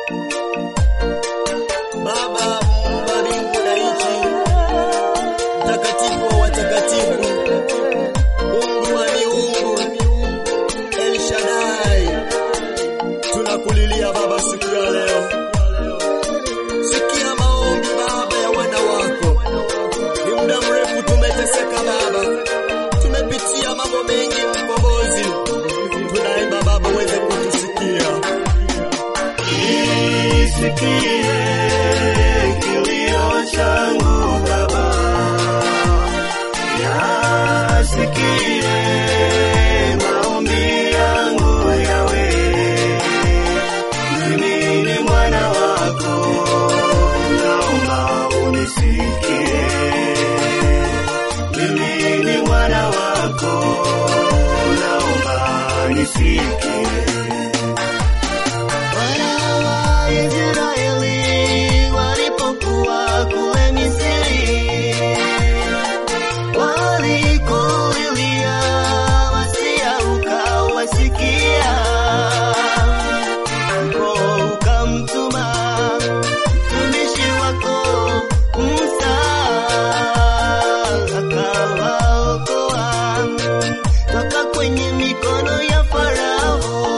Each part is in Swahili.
Baba muumba mbingu na nchi, mtakatifu wa watakatifu, Mungu wa miungu, El Shaddai, tunakulilia Baba siku ya leo. Sikia maombi Baba ya wana wako. Ni muda mrefu tumeteseka Baba, tumepitia mambo mengi Mkombozi, tunaimba Baba uweze kutusikia. Isikie kilio changu Baba, yasikie maombi yangu yawe. Mimi ni mwana wako, naomba unisikie. Mimi ni mwana wako, naomba nisikie. Wana wa Israeli walipokuwa kule Misri, walikulilia wasia ukawasikia, ndipo ukamtuma mtumishi wako Musa akawaokoa toka kwenye mikono ya Farao.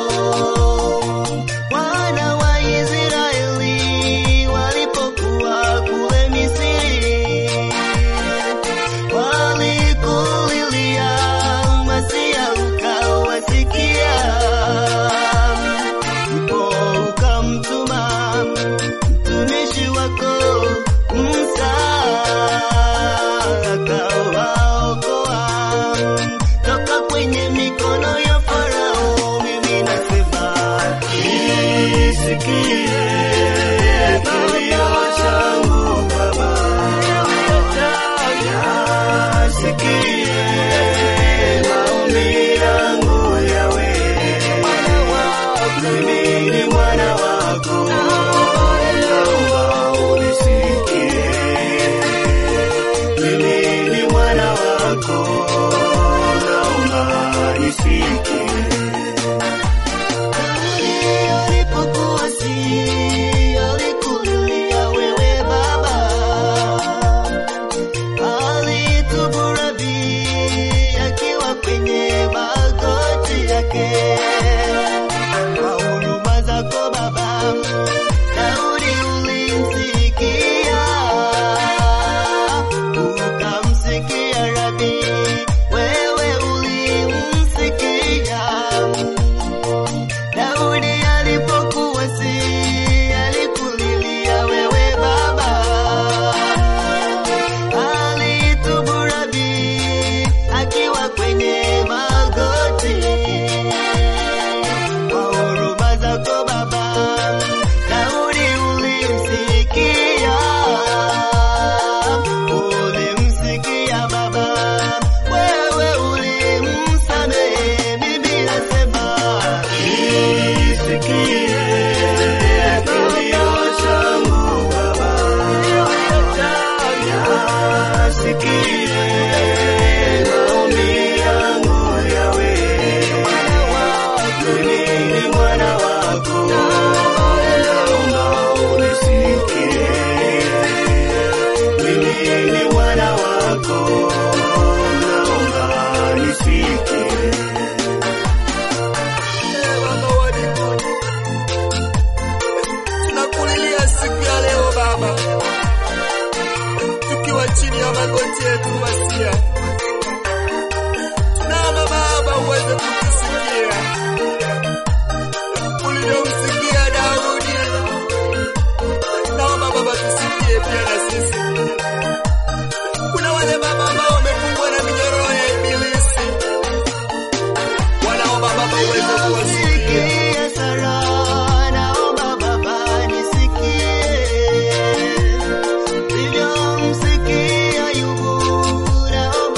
Wana wa Israeli walipokuwa kule Misri, walikulilia Masia ukawasikia, ndipo ukamtuma mtumishi wako Musa akawaokoa toka kwenye mikono ya Farao. Mimi nasema isikie kilio changu Baba, yasikie maombi yangu yawe. Mimi ni mwana wako, naomba unisikie. Mimi ni mwana wako, naomba nisikie. Alipokuwa si alikulilia wewe Baba, alitubu Rabi akiwa kwenye magoti yake. Kwa huruma zako Baba, Daudi ulimsikia, ukamsikia Rabi, wewe ulimsikia. Daudi alipokuwa si alikulilia wewe Baba, alitubu Rabi akiwa kwenye magoti. Kwa huruma zako Baba, Daudi ulimsikia, ulimsikia Baba, wewe ulimsamehe. Mimi nasema isikie kilio changu Baba, yasikie maombi yangu yawe. Mimi ni mwana wako, naomba unisikie. Mimi ni mwana wako, naomba nisikie. Baba wa mbinguni, tunakulilia siku ya leo Baba, tukiwa chini ya magoti yetu Masia, tunaomba Baba uweze kutusikia ulivyomsikia Daudi. Naomba Baba tusikie pia na sisi. Kuna wale Baba ambao wamefungwa na minyororo ya Ibilisi, wanaomba Baba uweze kuwasikia. Nisikie Sara, naomba Baba nisikie. Nilivyomsikia Ayubu, naomba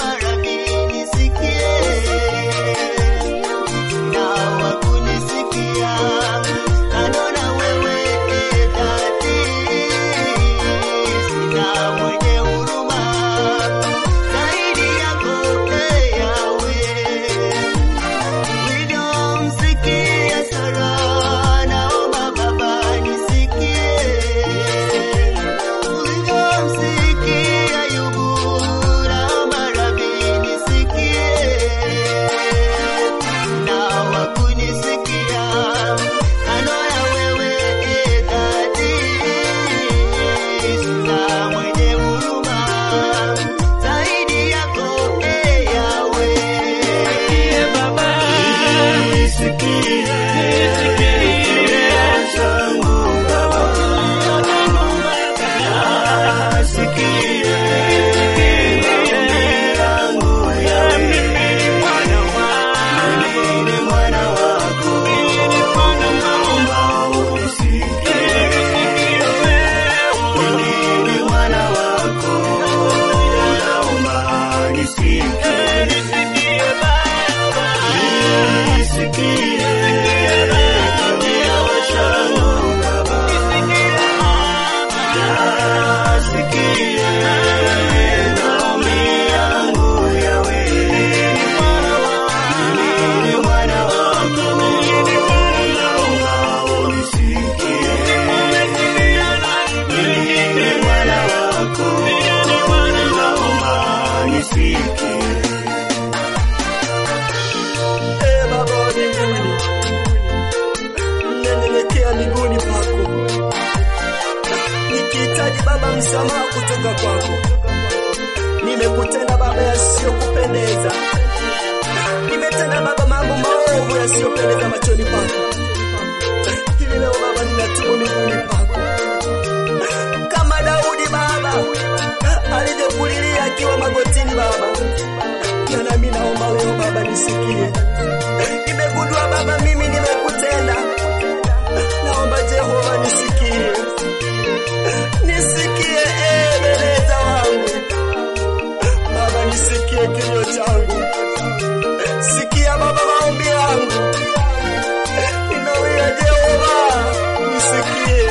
msamaha kutoka kwako. Nimekutenda Baba yasiyokupendeza, nimetenda Baba mambo maovu yasiyopendeza machoni pako. Hivi leo Baba ninatubu miguuni pako, kama Daudi Baba alivyokulilia akiwa magotini Baba, na nami naomba leo Baba nisikie. Nimegundua Baba mimi nimekutenda, naomba Jehova nisikie, nisikie Ebeneza wangu Baba, nisikie kilio changu, sikia Baba maombi yangu, ninawia Jehova, nisikie,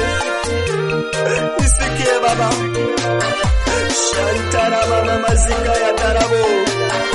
nisikie Baba. Shantara mama mazika ya tarabo